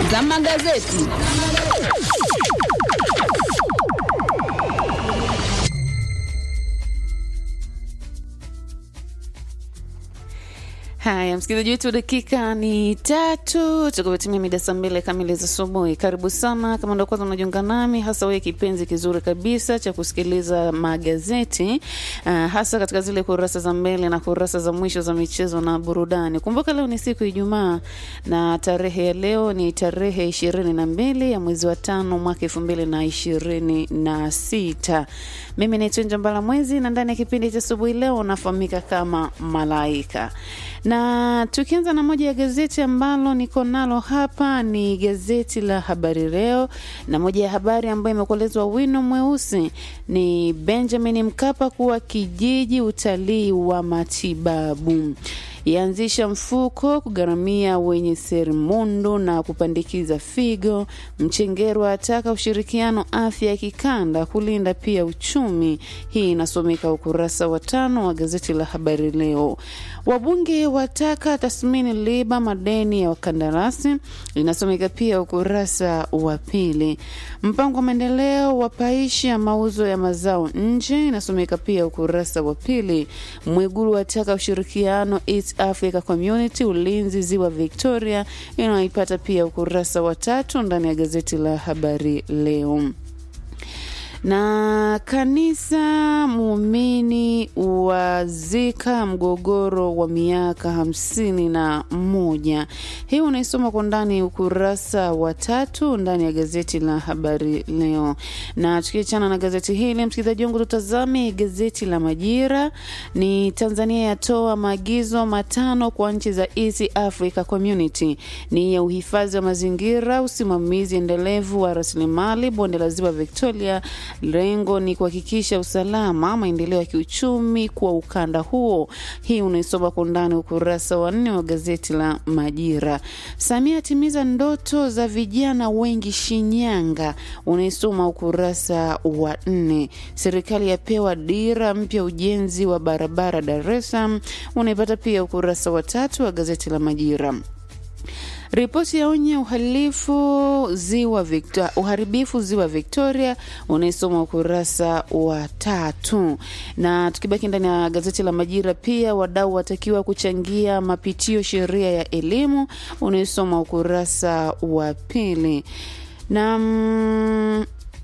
za magazeti. Haya, msikilizaji wetu, dakika ni tatu tukupatimia mida saa mbili kamili za asubuhi. Karibu sana kama ndo kwanza unajiunga nami, hasa wewe kipenzi kizuri kabisa cha kusikiliza magazeti uh, hasa katika zile kurasa za mbele na kurasa za mwisho za michezo na burudani. Kumbuka leo ni siku ya Ijumaa na tarehe ya leo ni tarehe ishirini na mbili ya mwezi wa tano mwaka elfu mbili na ishirini na sita. Mimi naitwa Njambala Mwezi na ndani ya kipindi cha asubuhi leo nafahamika kama Malaika na tukianza na moja ya gazeti ambalo niko nalo hapa ni gazeti la Habari Leo, na moja ya habari ambayo imekuelezwa wino mweusi ni Benjamin Mkapa kuwa kijiji utalii wa matibabu yaanzisha mfuko kugharamia wenye serimundu na kupandikiza figo. Mchengerwa ataka ushirikiano afya ya kikanda kulinda pia uchumi. Hii inasomeka ukurasa wa tano wa gazeti la Habari Leo. Wabunge wataka tathmini liba madeni ya wakandarasi, inasomeka pia ukurasa wa pili. Mpango wa maendeleo wapaisha mauzo ya mazao nje, inasomeka pia ukurasa wa pili. Mwigulu wataka ushirikiano East Africa Community ulinzi ziwa Victoria, inayoipata pia ukurasa wa tatu ndani ya gazeti la Habari Leo na kanisa muumini wazika mgogoro wa miaka hamsini na moja. Hii unaisoma kwa ndani ukurasa wa tatu ndani ya gazeti la habari leo. Na tukiachana na gazeti hili, msikilizaji wangu, tutazame gazeti la Majira. Ni Tanzania yatoa maagizo matano kwa nchi za East Africa Community, ni ya uhifadhi wa mazingira, usimamizi endelevu wa rasilimali bonde la ziwa Victoria Lengo ni kuhakikisha usalama, maendeleo ya kiuchumi kwa ukanda huo. Hii unaisoma kwa undani ukurasa wa nne wa gazeti la Majira. Samia atimiza ndoto za vijana wengi Shinyanga, unaisoma ukurasa wa nne. Serikali yapewa dira mpya ujenzi wa barabara Dar es Salaam, unaipata pia ukurasa wa tatu wa gazeti la Majira. Ripoti ya onye uhalifu ziwa Victoria, uharibifu ziwa Victoria unaisoma ukurasa wa tatu. Na tukibaki ndani ya gazeti la Majira, pia wadau watakiwa kuchangia mapitio sheria ya elimu unaisoma ukurasa wa pili na mm,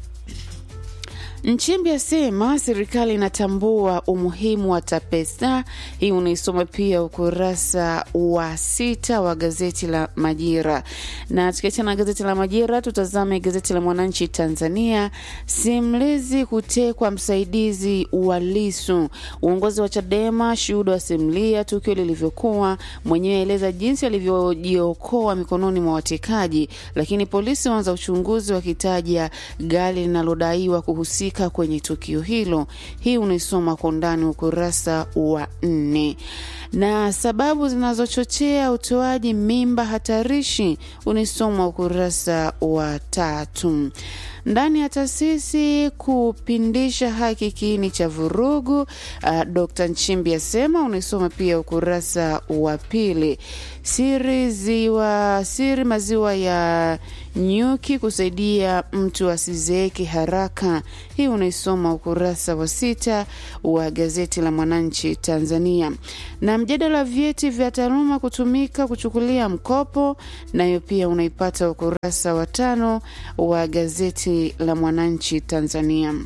Nchimbi asema serikali inatambua umuhimu wa TAPESA. Hii unaisoma pia ukurasa wa sita wa gazeti la Majira. Na tukiachana na gazeti la Majira, tutazame gazeti la Mwananchi Tanzania. Simulizi kutekwa msaidizi wa Lisu. Uongozi wa Chadema, shuhuda wasimulia tukio lilivyokuwa, mwenyewe aeleza jinsi alivyojiokoa mikononi mwa watekaji, lakini polisi waanza uchunguzi wakitaja gari linalodaiwa kuhusika kwenye tukio hilo. Hii unaisoma kwa undani ukurasa wa nne. Na sababu zinazochochea utoaji mimba hatarishi unaisoma ukurasa wa tatu. Ndani ya taasisi kupindisha haki kiini cha vurugu, uh, Dr. Nchimbi asema unaisoma pia ukurasa wa pili. Siri ziwa siri maziwa ya nyuki kusaidia mtu asizeeke haraka. Hii unaisoma ukurasa wa sita wa gazeti la Mwananchi Tanzania. Na mjadala wa vyeti vya taaluma kutumika kuchukulia mkopo, nayo pia unaipata ukurasa wa tano wa gazeti la Mwananchi Tanzania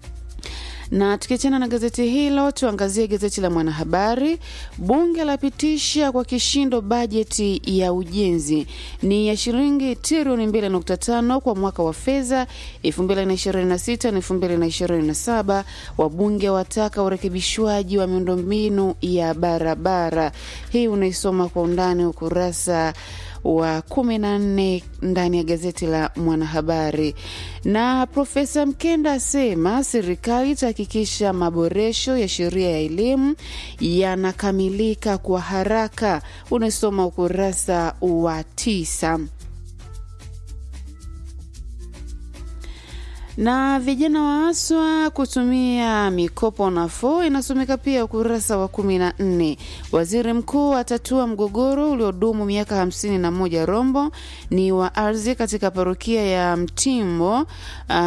na tukiachana na gazeti hilo tuangazie gazeti la Mwanahabari. Bunge lapitisha kwa kishindo bajeti ya ujenzi ni ya shilingi trilioni 2.5 kwa mwaka wa fedha 2026 na 2027. Wabunge wataka urekebishwaji wa miundombinu ya barabara. Hii unaisoma kwa undani ukurasa wa kumi na nne ndani ya gazeti la Mwanahabari. Na Profesa Mkenda asema serikali itahakikisha maboresho ya sheria ya elimu yanakamilika kwa haraka. Unasoma ukurasa wa tisa. na vijana waaswa kutumia mikopo nafuu inasomeka pia ukurasa wa kumi na nne. Waziri mkuu atatua mgogoro uliodumu miaka hamsini na moja Rombo ni wa ardhi katika parokia ya Mtimbo uh,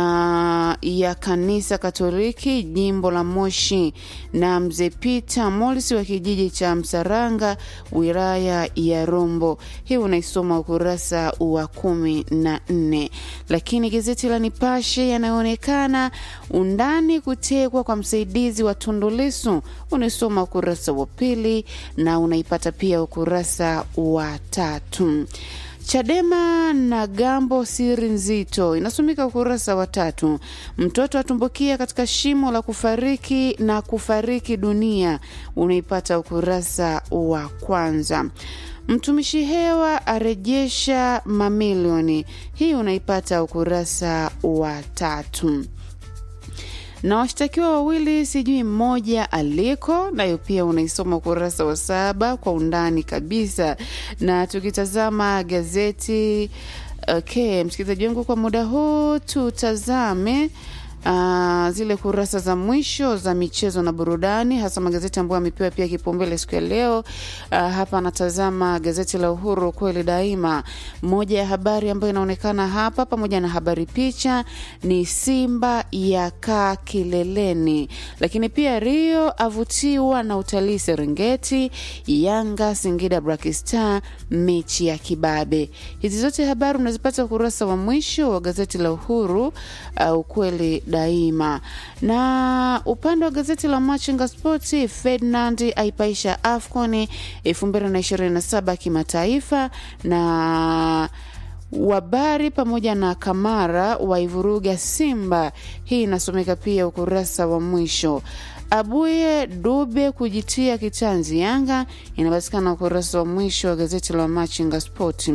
ya kanisa Katoliki jimbo la Moshi na mzee Peter Molisi wa kijiji cha Msaranga wilaya ya Rombo. Hii unaisoma ukurasa wa kumi na nne. Lakini gazeti la Nipashe yanayoonekana undani kutekwa kwa msaidizi wa Tundu Lissu unaisoma ukurasa wa pili na unaipata pia ukurasa wa tatu. Chadema na Gambo siri nzito inasomeka ukurasa wa tatu. Mtoto atumbukia katika shimo la kufariki na kufariki dunia unaipata ukurasa wa kwanza. Mtumishi hewa arejesha mamilioni, hii unaipata ukurasa wa tatu na washtakiwa wawili sijui mmoja aliko, nayo pia unaisoma ukurasa wa saba kwa undani kabisa. Na tukitazama gazeti okay, msikilizaji wangu, kwa muda huu tutazame Uh, zile kurasa za mwisho za michezo na burudani, hasa magazeti ambayo amepewa pia kipaumbele siku ya leo. Uh, hapa anatazama gazeti la Uhuru kweli daima. Moja ya habari ambayo inaonekana hapa pamoja na habari picha ni Simba ya kaa kileleni, lakini pia Rio avutiwa na utalii Serengeti, Yanga Singida Black Star mechi ya kibabe. Hizi zote habari unazipata ukurasa wa mwisho wa gazeti la Uhuru uh, ukweli daima. Na upande wa gazeti la Machinga Sporti, Ferdinand aipaisha AFCON 2027 kimataifa na Wabari pamoja na Kamara waivuruga Simba. Hii inasomeka pia ukurasa wa mwisho. Abuye Dube kujitia kitanzi Yanga inapatikana ukurasa wa mwisho wa gazeti la Machinga Sporti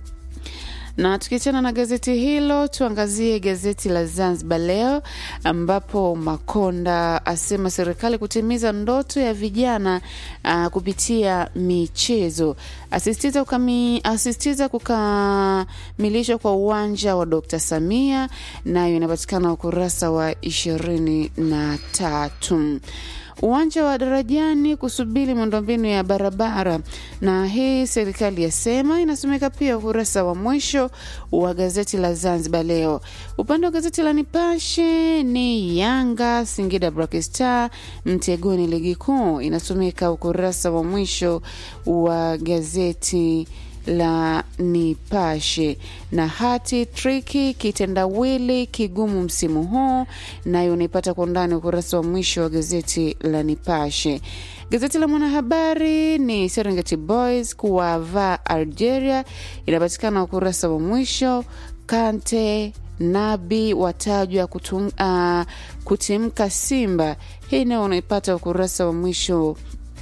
na tukiachana na gazeti hilo tuangazie gazeti la Zanzibar Leo ambapo Makonda asema serikali kutimiza ndoto ya vijana uh, kupitia michezo, asisitiza, ukami, asisitiza kukamilishwa kwa uwanja wa Dr. Samia, nayo inapatikana ukurasa wa ishirini na tatu uwanja wa Darajani kusubiri miundombinu ya barabara, na hii serikali yasema. Inasomeka pia ukurasa wa mwisho wa gazeti la Zanzibar Leo. Upande wa gazeti la Nipashe ni Yanga Singida Black Star mtegoni ligi kuu, inasomeka ukurasa wa mwisho wa gazeti la Nipashe na hati triki kitendawili kigumu msimu huu, nayo unaipata kwa undani ukurasa wa mwisho wa gazeti la Nipashe. Gazeti la Mwanahabari ni Serengeti Boys kuwavaa Algeria, inapatikana ukurasa wa mwisho. Kante Nabi watajwa kutum, uh, kutimka Simba, hii nayo unaipata ukurasa wa mwisho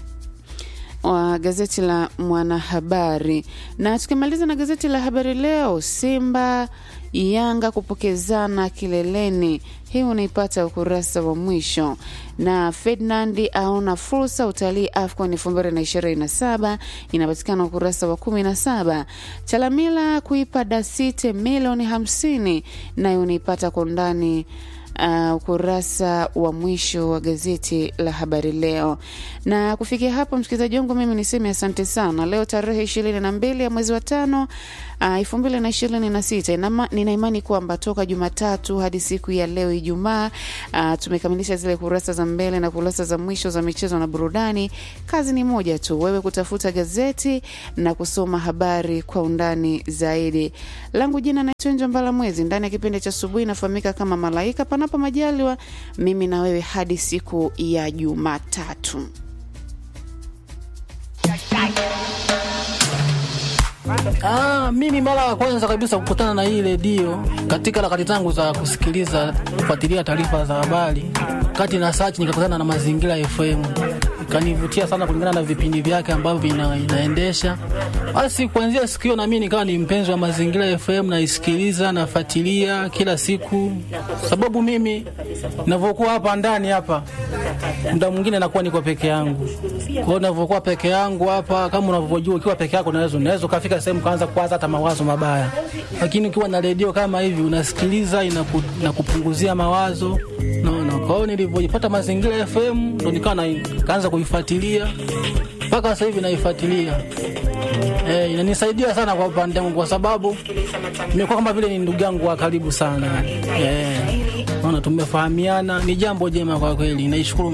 wa gazeti la Mwanahabari. Na tukimaliza na gazeti la Habari Leo, Simba Yanga kupokezana kileleni, hii unaipata ukurasa wa mwisho. Na Ferdinand aona fursa utalii AFCON 2027 inapatikana ukurasa wa 17. Chalamila kuipa Dasite milioni 50, nayo unaipata kwa undani Uh, ukurasa wa mwisho wa gazeti la Habari Leo. Na kufikia hapo, msikilizaji wangu, mimi niseme asante sana. Leo tarehe ishirini na mbili ya mwezi wa tano elfu mbili na ishirini na sita nina imani kwamba toka Jumatatu hadi siku ya leo Ijumaa, uh, tumekamilisha zile kurasa za mbele na kurasa za mwisho za michezo na burudani. Kazi ni moja tu, wewe kutafuta gazeti na kusoma habari kwa undani zaidi. Langu jina naitwa Njambala Mwezi, ndani ya kipindi cha asubuhi inafahamika kama Malaika. Panapo majaliwa, mimi na wewe hadi siku ya Jumatatu. Ah, mimi mara ya kwanza kabisa kukutana na hii redio katika harakati zangu za kusikiliza kufuatilia taarifa za habari, kati na search nikakutana na Mazingira FM kanivutia sana kulingana na vipindi vyake ambavyo ina, inaendesha. Basi kuanzia siku hiyo nami nikawa ni mpenzi wa Mazingira FM, naisikiliza nafuatilia kila siku, sababu mimi navyokuwa hapa ndani hapa muda mwingine nakuwa niko peke yangu. Kwa hiyo navyokuwa peke yangu hapa, kama unavyojua, ukiwa peke yako unaweza unaweza ukafika sehemu kaanza kuwaza hata mawazo mabaya, lakini ukiwa na redio kama hivi unasikiliza, inaku, inakupunguzia mawazo naona. Kwa hiyo nilivyojipata Mazingira FM ndo nikawa na kaanza kuifuatilia mpaka sasa hivi naifuatilia. Eh, inanisaidia sana kwa upande wangu kwa sababu nimekuwa kama vile ni ndugu yangu wa karibu sana. Eh, naona tumefahamiana, ni jambo jema kwa kweli. Naishukuru